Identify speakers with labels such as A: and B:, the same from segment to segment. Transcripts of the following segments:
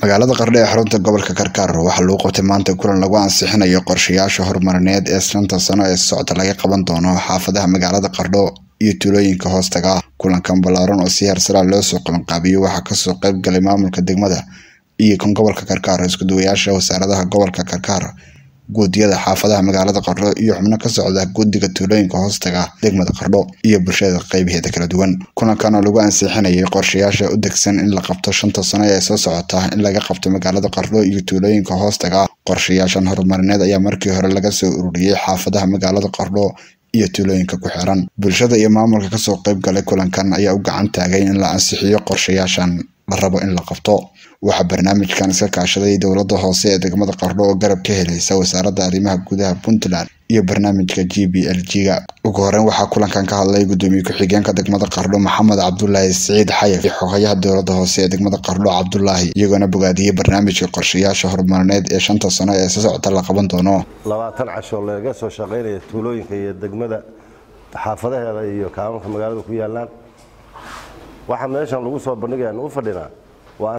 A: magaalada qardho ee xarunta gobolka karkaar waxaa lagu qabtay maanta kulan lagu ansixinayo qorshayaasha horumarineed ee shanta sano ee socda laga qaban doono xaafadaha magaalada qardho iyo tuulooyinka hoostaga ah kulankan ballaaran oo si hersara loo soo qabanqaabiyo waxaa kasoo qayb galay maamulka degmada iyo kan gobolka karkaar iskuduwayaasha wasaaradaha gobolka karkaar guudiyada xaafadaha magaalada qardho iyo xubno ka socda guddiga tuulooyinka hoostaga degmada qardho iyo bulshada qeybaheeda kala duwan kulankan oo lagu ansixinayay qorshayaasha u degsan in la qabto shanta sano ee soo socota in laga qabto magaalada qardho iyo tuulooyinka hoostaga qorshayaashan horumarineed ayaa markii hore laga soo ururiyey xaafadaha magaalada qardho iyo tuulooyinka ku xiran bulshada iyo maamulka kasoo qayb galay kulankan ayaa u gacan taagay in la ansixiyo qorshayaashan la rabo in la qabto waxaa barnaamijkan iska kaashaday dowladda hoose ee degmada qardho oo garab ka helaysa wasaaradda arrimaha gudaha puntland iyo barnaamijka g b l g ga ugu horeyn waxaa kulankan ka hadlay gudoomiye ku-xigeenka degmada qardho maxamed cabdulaahi siciid xayaf iyo xogayaha dowladda hoose ee degmada qardho cabdulaahi iyagoona bogaadiyey barnaamijka qorshayaasha horumarineed ee shanta sano ee si socota la qaban doono
B: labaatan casho laga soo shaqaynaya tuulooyinka iyo degmada xaafadaheeda iyo kaamanka magaalada ku yaalaan waxaa meeshan lagu soo bandhigayaan u fadhinaa waa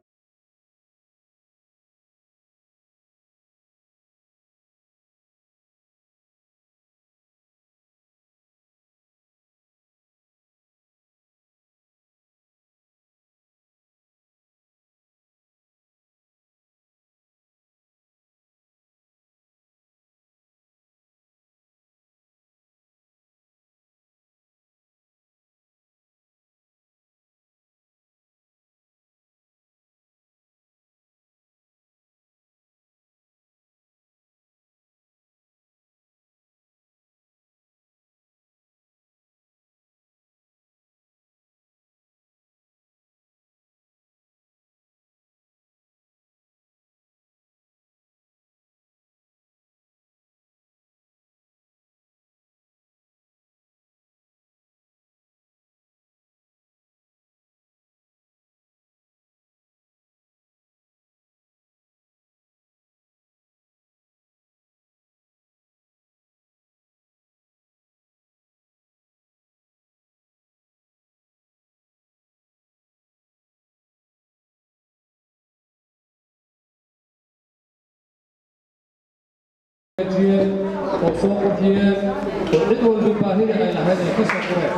C: oo soo qurxiyeen oo cid walba baahida ay lahayd ay ka soo qureen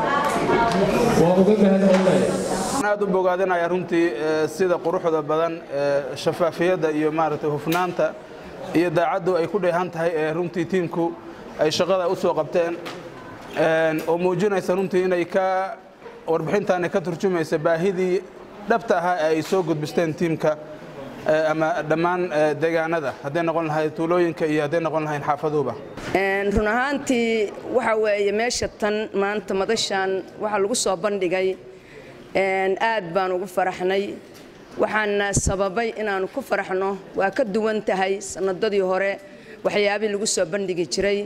C: waa uga mahadcelinaya
D: aad u bogaadinaya runtii sida quruxda badan shafaafiyadda iyo maaragtay hufnaanta iyo daacaddu ay ku dheehan tahay ee runtii tiimku ay shaqada u soo qabteen oo muujinaysa runtii inay ka warbixintaani ka turjumaysa baahidii dhabta ahaa ee ay soo gudbisteen tiimka ama dhammaan deegaanada hadday noqon lahayd tuulooyinka iyo hadday noqon lahayn xaafaduhuba
E: run ahaantii waxa weeye meesha tan maanta madashan waxaa lagu soo bandhigay aad baan ugu faraxnay waxaana sababay inaanu ku faraxno waa ka duwan tahay sanadadii hore waxyaabihii lagu soo bandhigi jiray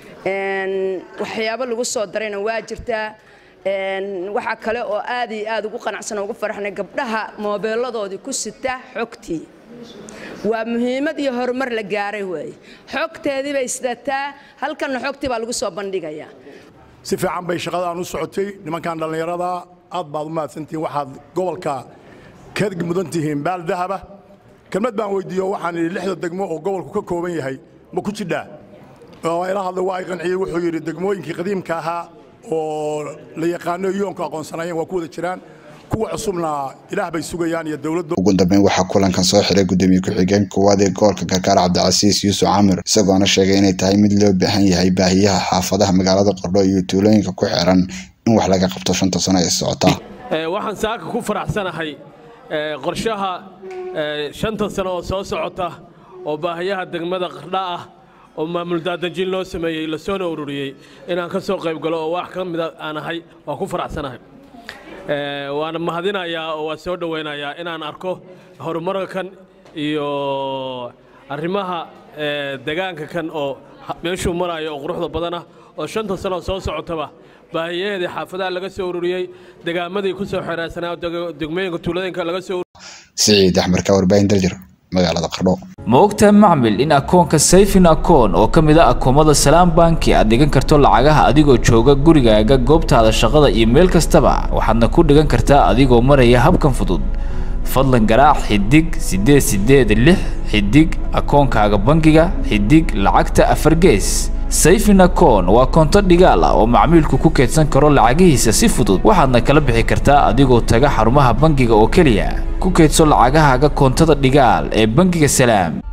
E: waxyaabo lagu soo darayna waa jirtaa waxaa kale oo aad iyo aad ugu qanacsan ugu faraxnay gabdhaha moobeeladoodii ku sita xogtii waa muhiimad iyo horumar la gaaray weeye xogteedii bay sidataa halkanna xogtii baa lagu soo bandhigayaa
F: si fiican bay shaqadaan u socotay nimankan dhallinyarada aad baad u mahadsantihiin waxaad gobolka ka mudan tihiin baal dahaba kelmad baan weydiiyo waxaan idhi lixda degmo oo gobolku ka kooban yahay ma ku jidhaa oo ila hadlay waa ay qanciyey wuxuu yidhi degmooyinkii qadiimka ahaa oo la yaqaano yoonku aqoonsanaayeen waa ku wada jiraan kuwa cusubna ilaah bay sugayaan iyo dowladda
A: ugu dambeyn waxaa kulankan soo xiray gudoomiye ku-xigeen koowaad ee gobolka karkaar cabdicasiis yuusuf camir isagoona sheegay inay tahay mid loo baahan yahay baahiyaha xaafadaha magaalada qardho iyo tuulooyinka ku xiran in wax laga qabto shanta sano ee socota
G: waxaan saaka ku faraxsanahay qorshaha shanta sano oo soo socota oo baahiyaha degmada qardha ah oo maamul daadajin loo sameeyey lasoona ururiyey inaan ka soo qayb galo oo wax ka mida aan ahay waa ku faraxsanahay waana mahadinayaa oo waa soo dhowaynayaa inaan arko horumarka kan iyo arrimaha degaanka kan oo meeshuu marayo oo quruxda badanah oo shanta sanoo soo socotaba baahiyaheedii xaafadaha laga soo ururiyey degaamadii ku soo xeeraarsanaa degmooyinka tuuladinka laga soo
A: siciid axmed ka warbaahin daljir magaalada qardho
H: ma ogtahay macmil in akoonka sayfin akoon oo ka mid a akoomada salaam banki aad dhigan karto lacagaha adigoo jooga gurigaaga goobtaada shaqada iyo meel kastaba waxaadna ku dhigan kartaa adigoo maraya habkan fudud fadlan garaac xidig siddeed siddeed lix xidig akoonkaaga bangiga xidig lacagta afar gees sayfin akoon waa koonto dhigaal ah oo macmiilku ku keydsan karo lacagihiisa si fudud waxaadna kala bixi kartaa adigoo taga xarumaha bangiga oo keliya ku keydso lacagahaaga koontada dhigaal ee bangiga salaam